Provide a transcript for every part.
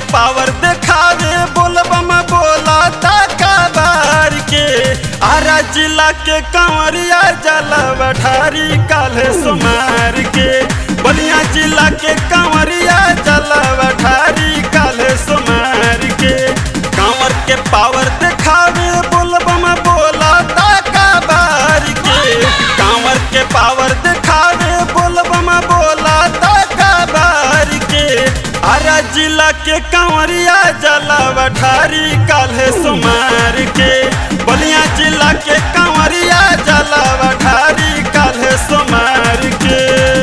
power दिखावे बोलबम बोला ताका बार के आरा जिला के कंवरिया जला बठारी काले सुमार के बलिया जिला के कंवरिया जला बठारी काले सुमार के कंवर के पावर दिखावे बोलबम बोला ताका बार के कंवर के पावर दिखावे बोलबम बोला ताका बार के आरा जिला के कंवरिया जला बठारी काले सुमार के बलिया जिला के कंवरिया जला बठारी काले सुमार के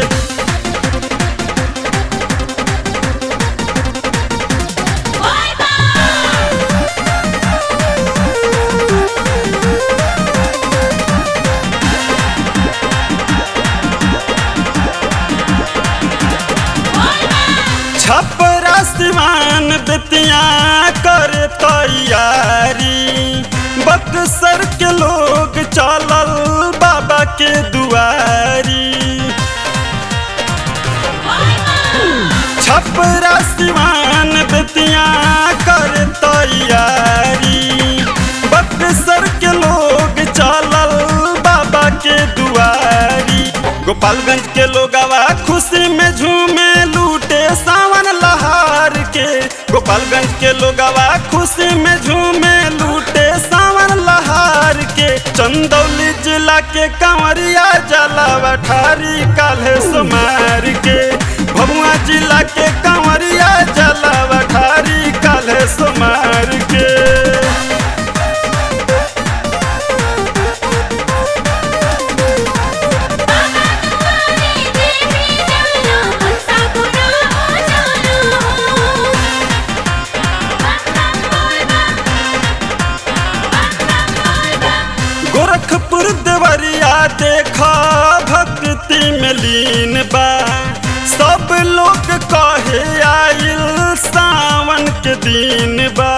छपरा सिवान बितिया कर तैयारी बक्सर के लोग चलल बाबा के दुआरी छपरा सिवान बितिया कर तैयारी बक्सर के लोग चलल बाबा के दुआरी गोपालगंज के लोगवा खुशी में झूमे लूटे सावन लहार के गोपालगंज के लोगवा खुशी में झूमे लूटे सावन लहार के चंदौली जिला के कंवरिया जला बठारी काले सुमार के भभुआ जिला के कंवरिया जला बठारी काले सुमार के गोरखपुर देवरिया देखा भक्ति में लीन बा सब लोग कहे आइल सावन के दिन बा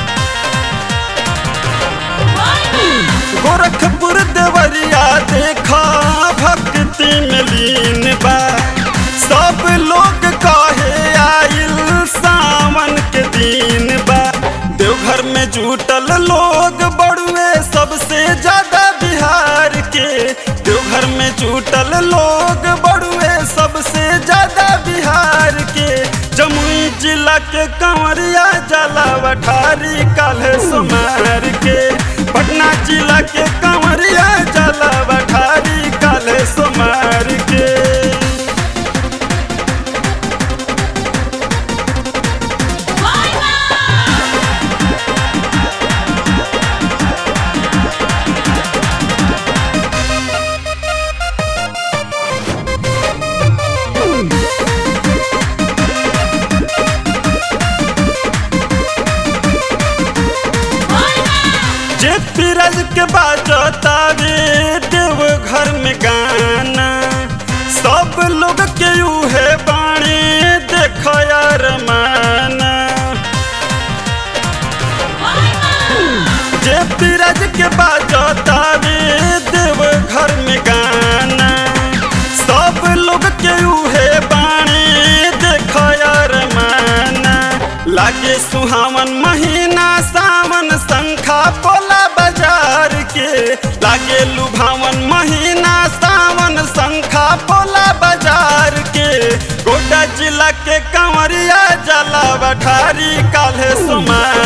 गोरखपुर देवरिया देखा भक्ति में लीन बा सब लोग कहे आइल सावन के दिन बा देवघर में जुटल लोग बड़ुए सबसे ज्यादा बिहार के देवघर में जुटल लोग बड़ुए सबसे ज्यादा बिहार के जमुई जिला के कंवरिया जला बठारी काले सुमार के पटना जिला के कंवरिया जला बठारी काले सुमार के जे फिरज के बाजता रे देव घर में गाना सब लोग के उहे बाणी देख यार माना जे फिरज के बाजता रे देव घर में गाना सब लोग के उहे बाणी देख यार माना लागे सुहावन महीना सावन संखा पोला बाजार के लागे लुभावन महीना सावन संखा पोला बाजार के गोटा जिला के कंवरिया जला बठारी काले सुमार